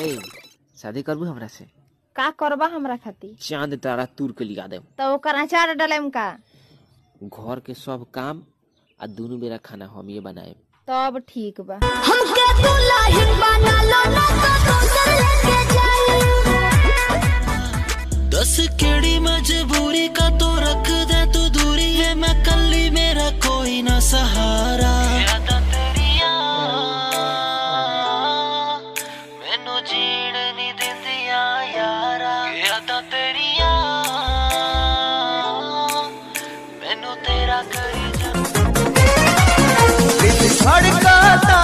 ए शादी करबू हमरा से का करबा हमरा खातिर चांद तारा तूर के लिया दे तो ओकर अचार डलेम का घर के सब काम आ दोनों बेरा खाना हम ये बनाए तब ठीक बा हमके दुल्हन बना लो ना तो दूसर लेके जाई दस केड़ी मजबूरी का तो रख दे तू दूरी है मैं कल्ली मेरा कोई ना सहारा यादां तेरियां मैनू जीण नहीं दिंदियां यारा यादां तेरियां मैनू तेरा करी जा दिल धड़काता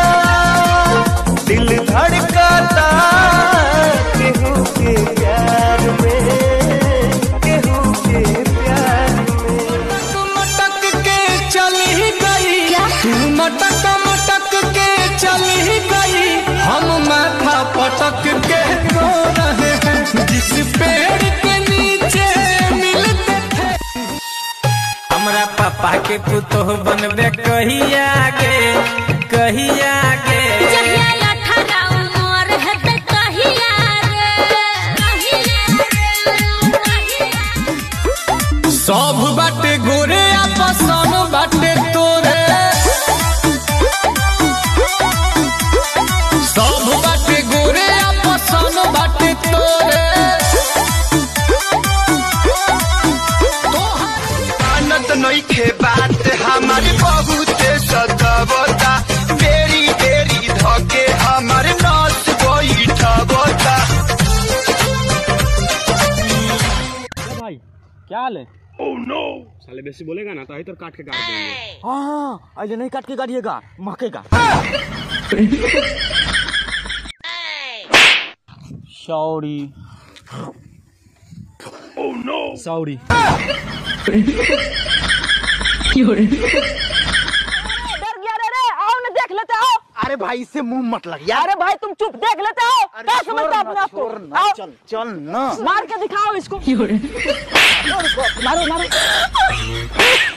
दिल धड़काता केहू के प्यार में केहू के प्यार में मटक के चली गई तू मटक मटक के चली गई हम माथा पटक के रो रहे हैं जिस पेड़ के नीचे मिलते थे हमरा पापा के पुतोह बनबे कहिया गे कहिया गे जहिया अठारह उमर है त कहिया रे सब बाटे गोरे आ पसन बाटे तोरे सब बाटे गोरे आ पसन बाटे तोरे मानत नइखे बात हमारे बहुते सतावता बेरी बेरी धके हमारे नस बैठबता भाई क्या हाल है ओह नो साले बेसी बोलेगा ना तो इधर काट के काट देंगे हाँ अरे नहीं काट के काटिएगा महकेगा सॉरी ओह नो सॉरी डर गया रे रे आओ ना देख लेते आओ अरे भाई इससे मुंह मत लग यार अरे भाई तुम चुप देख लेते आओ क्या समझते अपने आप को आओ चल चल ना मार के दिखाओ इसको मारो मारो